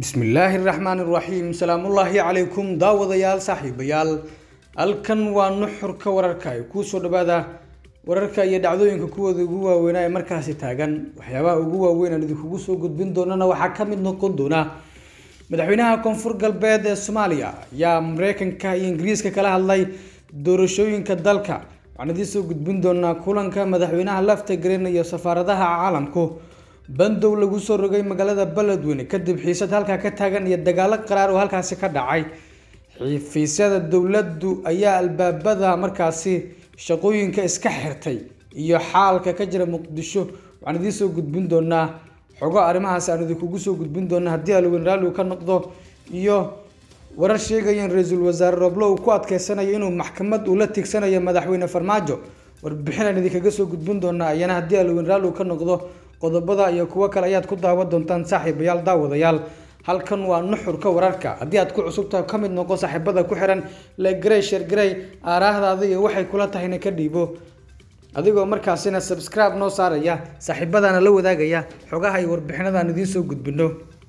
bismillaahi raxmaan raxiim salaamullaahi calaykum daawadayaal saaxiibayaal halkan waa nuxurka wararka ay kuusoo dhawaada wararka iyo dhacdooyinka kuwooda ugu waaweynaa ee markaasi taagan waxyaabaha ugu waaweyn aan idinkugu soo gudbin doonana waxaa ka mid noqon doona madaxweynaha koonfur galbeed ee soomaaliya ayaa mareykanka iyo ingiriiska kala hadlay doorashooyinka dalka waxaan idiin soo gudbin doonaa kulanka madaxweynaha lafta garin iyo safaaradaha caalamku bandow lagu soo rogay magaalada beledweyne kadib xiisad halkaa ka taagan iyo dagaalo qaraar oo halkaasi ka dhacay xifiisyada dowladdu ayaa albaabada markaasi shaqooyinka iska xirtay iyo xaalka ka jira muqdisho waxaan idiin soo gudbin doonaa xogo arrimahaasi aan idinkugu soo gudbin doona haddii alweyn raalli uu ka noqdo iyo warar sheegaya in ra-iisul wasaare roble uu ku adkeysanayo inuu maxkamad uu la tigsanayo madaxweyne farmaajo warbixin aan idinkaga soo gudbin doonaa ayana haddii alweyn raalli uu ka noqdo qodobada iyo kuwo kale ayaad ku daawan doontaan saaxiibayaal daawadayaal halkan waa nuxurka wararka haddii aad ku cusubtahay ka mid noqo saaxiibada ku xiran legrey shergrey aaraahdaada iyo waxay kula tahayna ka dhiibo adigoo markaasina subscribe noo saaraya saaxiibadana la wadaagaya xogaha iyo warbixinadaan idiin soo gudbino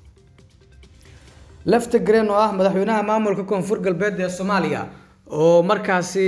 lafta green oo ah madaxweynaha maamulka koonfur galbeed ee soomaaliya oo markaasi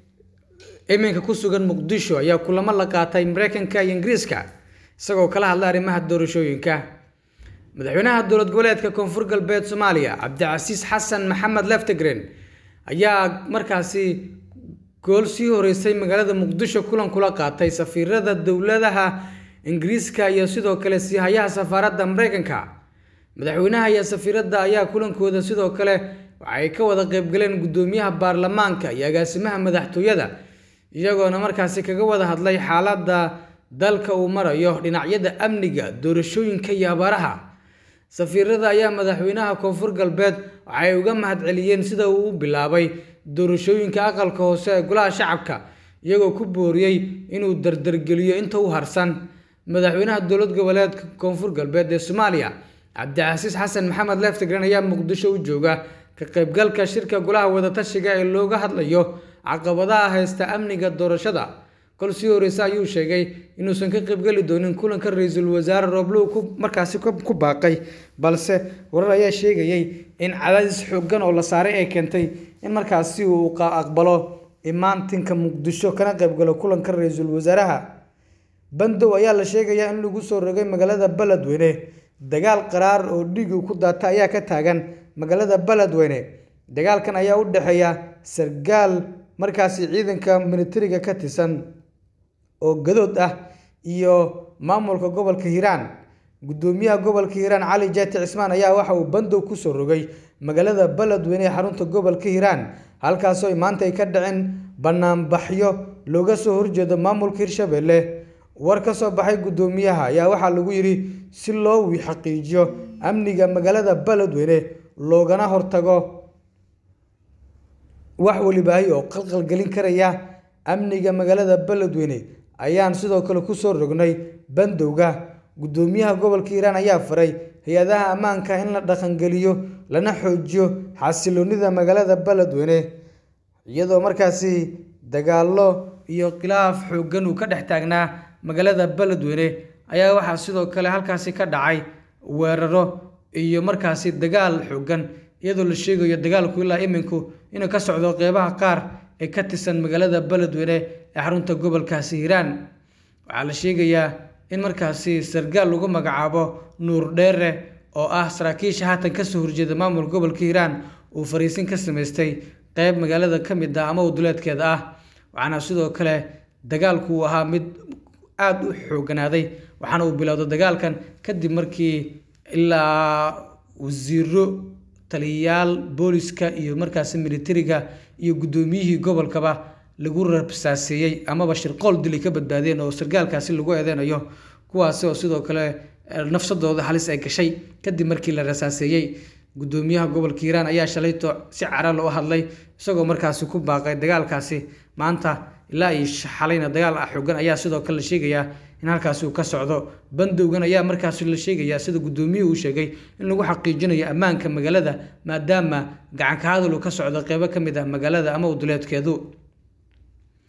iminka ku sugan muqdisho ayaa kulamo la qaatay mareykanka iyo ingiriiska isagoo kala hadlay arrimaha doorashooyinka madaxweynaha dowlad goboleedka koonfur galbeed soomaaliya cabdicasiis xasan maxamed leftagren ayaa markaasi gool sii horeysay magaalada muqdisho kulan kula qaatay safiirada dowladaha ingiriiska iyo sidoo kale siihayaha safaaradda mareykanka madaxweynaha iyo safiiradda ayaa kulankooda sidoo kale waxay ka wada qeybgaleen guddoomiyaha baarlamaanka iyo agaasimaha madaxtooyada iyagoona markaasi kaga wada hadlay xaaladda dalka uu marayo dhinacyada amniga doorashooyinka iyo abaaraha safiirada ayaa madaxweynaha koonfur galbeed waxay uga mahadceliyeen sida uu u bilaabay doorashooyinka aqalka hoose ee golaha shacabka iyagoo ku booriyey inuu dardargeliyo inta u harsan madaxweynaha dowlad goboleedka koonfur galbeed ee soomaaliya cabdicasiis xasan maxamed leftagren ayaa muqdisho u jooga ka qaybgalka shirka golaha wadatashiga ee looga hadlayo caqabadaha haysta amniga doorashada kol sii horeyse ayuu sheegay inuusan ka qaybgeli doonin kulanka ra-iisul wasaare rooblow ku markaasi ku baaqay balse warar ayaa sheegayay in cadaadis xoogan oo la saaray ay keentay in markaasi uu aqbalo imaantinka muqdisho kana qaybgalo kulanka ra-iisul wasaaraha bandow ayaa la sheegayaa in lagu soo rogay magaalada beledweyne dagaal qaraar oo dhiig uu ku daata ayaa ka taagan magaalada beledweyne dagaalkan ayaa u dhexeeya sargaal markaasi ciidanka militariga ka tirsan oo gadood ah iyo maamulka gobolka hiiraan guddoomiyaha gobolka hiiraan cali jaati cismaan ayaa waxa uu bandow kusoo rogay magaalada beledweyne ee xarunta gobolka hiiraan halkaasoo maanta ay ka dhaceen banaanbaxyo looga soo horjeedo maamulka hirshabelle war ka soo baxay guddoomiyaha ayaa waxaa lagu yidhi si loo xaqiijiyo amniga magaalada beledweyne loogana hortago wax walibaahi oo qalqalgelin karaya amniga magaalada beledweyne ayaan sidoo kale kusoo rognay bandowga guddoomiyaha gobolka hiiraan ayaa faray hay-adaha ammaanka in la dhaqangeliyo lana xoojiyo xasiloonida magaalada beledweyne iyadoo markaasi dagaallo iyo khilaaf xooggan uu ka dhex taagnaa magaalada beledweyne ayaa waxaa sidoo kale halkaasi ka dhacay weeraro iyo markaasi dagaal xooggan iyadoo la sheegayo dagaalku ilaa iminku inuu ka socdo qeybaha qaar ee ka tirsan magaalada beledweyne ee xarunta gobolkaasi hiiraan waxaa la sheegayaa in markaasi sargaal lagu magacaabo nuur dheere oo ah saraakiisha haatan kasoo horjeeda maamulka gobolka hiiraan uu fariisin ka samaystay qeyb magaalada ka mid ah ama waduleedkeeda ah waxaana sidoo kale dagaalku uu ahaa mid aada u xooganaaday waxaana uu bilowday dagaalkan kadib markii ilaa wasiiro taliyayaal booliska iyo markaasi militariga iyo guddoomiyihii gobolkaba lagu rabsaaseeyey amaba shirqool dili ka badbaadeen oo sargaalkaasi lagu eedeynayo kuwaasi oo sidoo kale nafsadooda halis ay gashay kadib markii la rasaaseeyey guddoomiyaha gobolka hiiraan ayaa shalayto si cara loo hadlay isagoo markaasi ku baaqay dagaalkaasi maanta ilaa iyo xalayna dagaal ah xoogan ayaa sidoo kale la sheegayaa in halkaasi uu ka socdo bandowgan ayaa markaasi la sheegayaa sida guddoomiyuhu uu sheegay in lagu xaqiijinayo ammaanka magaalada maadaama gacanka hadal uu ka socdo qeybo ka mid ah magaalada ama uduleedkeedu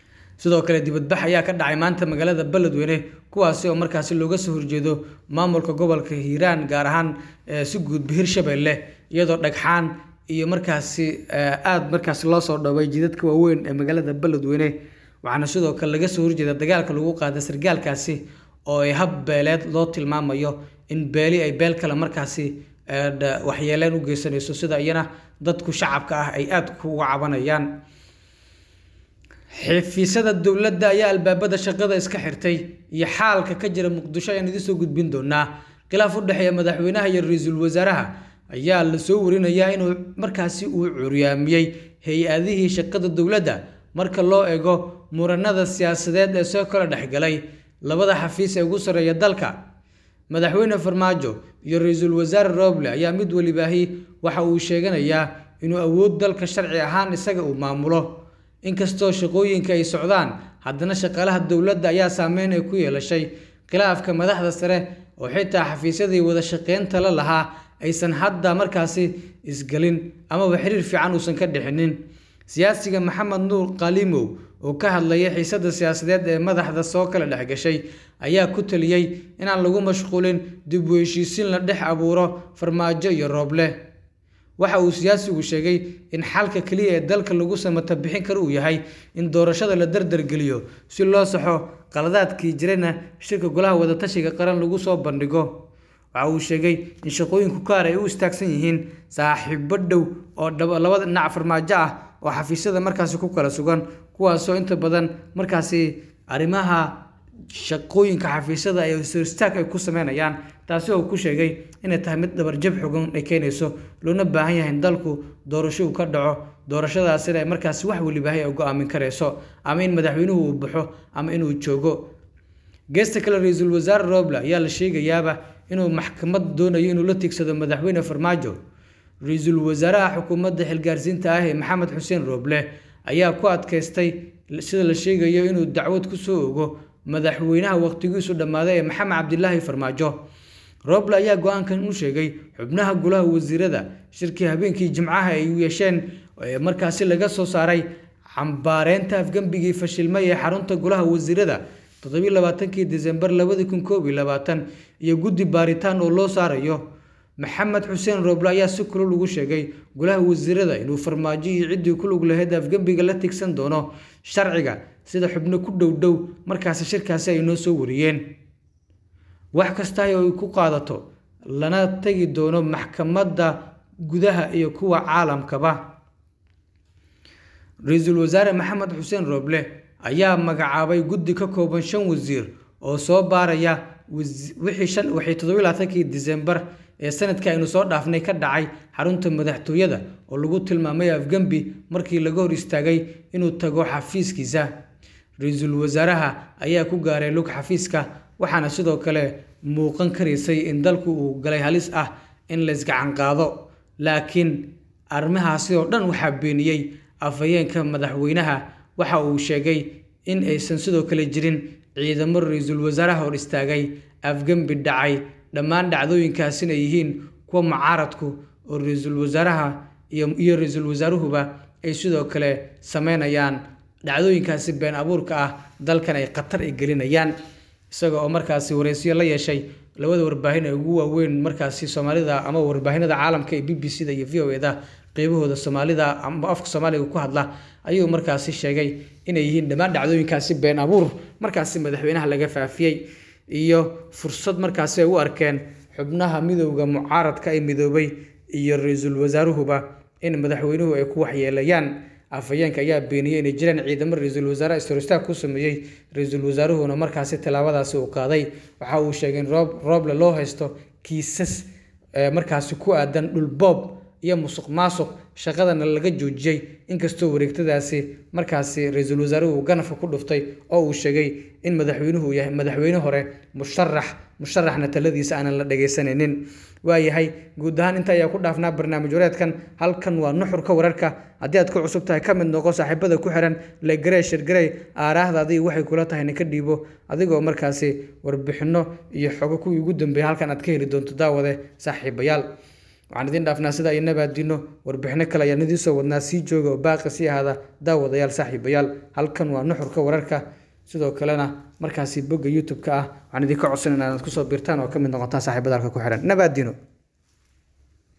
sidoo kale dibadbax ayaa ka dhacay maanta magaalada beledweyne kuwaasi oo markaasi looga soo horjeedo maamulka gobolka hiiraan gaar ahaan si guudba hirshabelle iyadoo dhagxaan iyo markaasi aada markaasi loo soo dhoway jidadka waaweyn ee magaalada beledweyne waxaana sidoo kale laga soo horjeeda dagaalka lagu qaaday sargaalkaasi oo ay hab beeleed loo tilmaamayo in beeli ay beel kale markaasi waxyeeleen u geysanayso sida iyana dadku shacabka ah ay aada kuga cabanayaan xafiisyada dowladda ayaa albaabada shaqada iska xirtay iyo xaalka ka jira muqdisho ayaan idiin soo gudbin doonaa khilaaf u dhexeeya madaxweynaha iyo ra-iisul wasaaraha ayaa la soo warinayaa inuu markaasi uu curyaamiyey hay-adihii shaqada dowladda marka loo eego muranada siyaasadeed ee soo kala dhexgalay labada xafiis ee ugu sarreeya dalka madaxweyne farmaajo iyo ra-iisul wasaare roble ayaa mid welibaahi waxa uu sheeganayaa inuu awood dalka sharci ahaan isaga uu maamulo inkastoo shaqooyinka ay socdaan haddana shaqaalaha dowladda ayaa saameyn ay ku yeelashay khilaafka madaxda sare oo xitaa xafiisyadii wada shaqeynta la lahaa aysan hadda markaasi isgelin amaba xiriir fiican uusan ka dhixinin siyaasiga maxamed nuur qalimow oo ka hadlaya xiisada siyaasadeed ee madaxda soo kala dhexgashay ayaa ku taliyey inaan lagu mashquulin dib u heshiisiin la dhex abuuro farmaajo iyo rooble waxa uu siyaasigu sheegay in xalka keliya ee dalka lagu samata bixin karo uu yahay in doorashada la dardargeliyo si loo saxo qaladaadkii jirana shirka golaha wadatashiga qaran lagu soo bandhigo waxa uu sheegay in shaqooyinku kaar ay u istaagsan yihiin saaxiibo dhow oo labada dhinac farmaajo ah oo xafiisyada markaasi ku kala sugan kuwaasoo inta badan markaasi arrimaha shaqooyinka xafiisyada ay istaag ay ku sameynayaan taasi oo ku sheegay inay tahay mid dhabarjab xogan ay keenayso loona baahan yahay in dalku doorasho uu ka dhaco doorashadaasina ay markaasi wax welibaahay ay go-aamin karayso ama in madaxweynuhu uu baxo ama inuu joogo geesta kale ra-iisul wasaare roble ayaa la sheegayaaba inuu maxkamad doonayo inuu la tiigsado madaxweyne farmaajo ra-iisul wasaaraha xukuumadda xilgaarsiinta ah ee maxamed xuseen roble ayaa ku adkaystay sida la sheegayo inuu dacwad ku soo ogo madaxweynaha waqtigiisu dhammaaday ee maxamed cabdilaahi farmaajo roble ayaa go-aankan u sheegay xubnaha golaha wasiirada shirkii habeenkii jimcaha ay yeesheen markaasi laga soo saaray cambaareynta afgembigii fashilmay ee xarunta golaha wasiirada toddobiy labaatankii disembar labadi kun koob iyo labaatan iyo guddi baaritaan oo loo saarayo maxamed xuseen roble ayaa si kulul ugu sheegay golaha wasiirada inuu farmaajo iyo ciddii ku lug lahayd afgembiga la tigsan doono sharciga sida xubno ku dhow dhow markaasi shirkaasi ay noo soo wariyeen wax kasta oo ay ku qaadato lana tegi doono maxkamadda gudaha iyo kuwa caalamkaba ra-iisul wasaare maxamed xuseen roble ayaa magacaabay guddi ka kooban shan wasiir oo soo baaraya wixii shan wixii toddobiy labaatankii disembar ee sanadka aynu soo dhaafnay ka dhacay xarunta madaxtooyada oo lagu tilmaamay afgembi markii laga hor istaagay inuu tago xafiiskiisa ra-iisul wasaaraha ayaa ku gaaray lug xafiiska waxaana sidoo kale muuqan karaysay in dalku uu galay halis ah in laysgacan qaado laakiin arrimahaasi oo dhan waxaa beeniyey afhayeenka madaxweynaha waxa uu sheegay in aysan sidoo kale jirin ciidamo ra-iisul wasaaraha hor istaagay afgembi dhacay dhammaan dhacdooyinkaasina yihiin kuwa mucaaradku oo ra-iisul wasaaraha iyo ra-iisul wasaaruhuba ay sidoo kale sameynayaan dhacdooyinkaasi been abuurka ah dalkan ay khatar ay gelinayaan isaga oo markaasi wareysiyo la yeeshay labada warbaahin ee ugu waaweyn markaasi soomaalida ama warbaahinada caalamka ee b b c da iyo v o eda qeybahooda soomaalida ama afka soomaaliga ku hadla ayuu markaasi sheegay inay yihiin dhammaan dhacdooyinkaasi been abuur markaasi madaxweynaha laga faafiyey iyo fursad markaasi ay u arkeen xubnaha midowda mucaaradka ay midoobay iyo ra-iisul wasaaruhuba in madaxweynuhu ay ku waxyeelayaan afhayeenka ayaa beeniyey inay jiraan ciidamo ra-iisul wasaare istoristaag ku sameeyey ra-iisul wasaaruhuna markaasi tallaabadaasi uu qaaday waxa uu sheegay in roob rooble loo haysto kiisas markaasi ku aadan dhulboob iyo musuq maasuq shaqadana laga joojiyey inkastoo wareegtadaasi markaasi ra-iisul wasaaruhu uu ganafka ku dhuftay oo uu sheegay in madaxweynuhu uu yahay madaxweyne hore musharax musharaxna taladiisa aanan la dhagaysanaynin waayahay guud ahaan inta ayaa ku dhaafnaa barnaamij wareedkan halkan waa nuxurka wararka haddii aad ku cusub tahay ka mid noqo saaxiibada ku xiran legarey shirgarey aaraahdaadii waxay kula tahay nika dhiibo adigoo markaasi warbixinno iyo xogo kuwii ugu dambeeya halkan aad ka heli doonto daawade saaxiibayaal waxaan idiin dhaafnaa sida ay nabaadino warbixino kale ayaan idiin soo wadnaa sii jooga oo baaqi sii ahaada daawadayaal saaxiibayaal halkan waa nuxurka wararka sidoo kalena markaasi bogga youtube-ka ah waxaan idinka codsan inaad kusoo biirtaan oo ka mid noqotaan saaxiibada halka ku xihan nabaadino